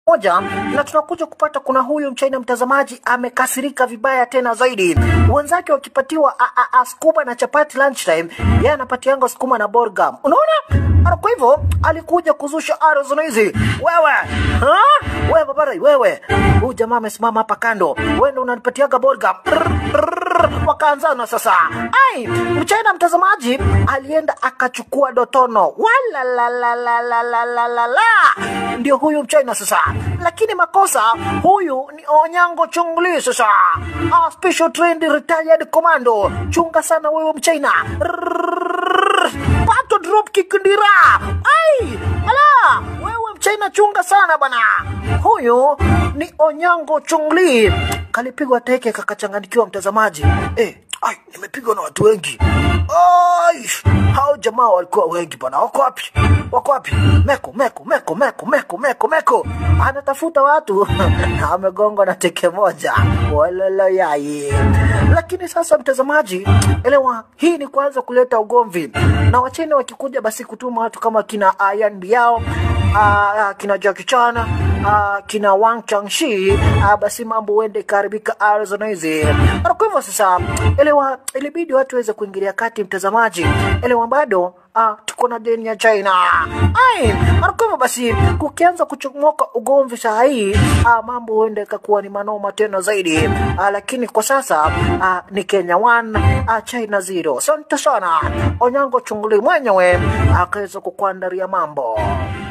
moja na tunakuja kupata kuna huyu mchina mtazamaji amekasirika vibaya tena zaidi wenzake wakipatiwa a- a- a sukuma na chapati lunchtime yeye anapatianga sukuma na borgam unaona Ara, kwa hivyo alikuja kuzusha arizona hizi wewe ha? wewe babarai wewe huyu jamaa amesimama hapa kando wewe ndo unanipatiaga borgam wakaanzana sasa ai mchina mtazamaji alienda akachukua dotono walalalalalalalalala ndio huyu mchina sasa lakini makosa huyu ni onyango chungli sasa ah, special trained retired commando chunga sana huyu mchina pato drop kick ndira ai ala wewe mchina chunga sana bana huyu ni onyango chungli kalipigwa teke kakachanganikiwa mtazamaji eh, ai nimepigwa na watu wengi ai hao jamaa walikuwa wengi bana wako wapi wako wapi meko meko meko meko meko meko meko anatafuta watu amegongwa na teke moja walala yai lakini sasa mtazamaji elewa hii ni kuanza kuleta ugomvi na wachina wakikuja basi kutuma watu kama kina Ian Biao uh, kina Jackie Chan uh, kina Wang Changshi uh, basi mambo huende ikaharibika Arizona hizi. Na kwa hivyo sasa, elewa, ilibidi watu waweze kuingilia kati, mtazamaji, elewa, bado Ah, tuko na deni ya China. Ai, na kwa hivyo basi kukianza kuchomoka ugomvi saa hii ah, mambo huenda ikakuwa ni manoma tena zaidi ah, lakini kwa sasa ah, ni Kenya 1 ah, China 0. Asante sana Onyango Chunguli mwenyewe akaweza kukuandaria mambo.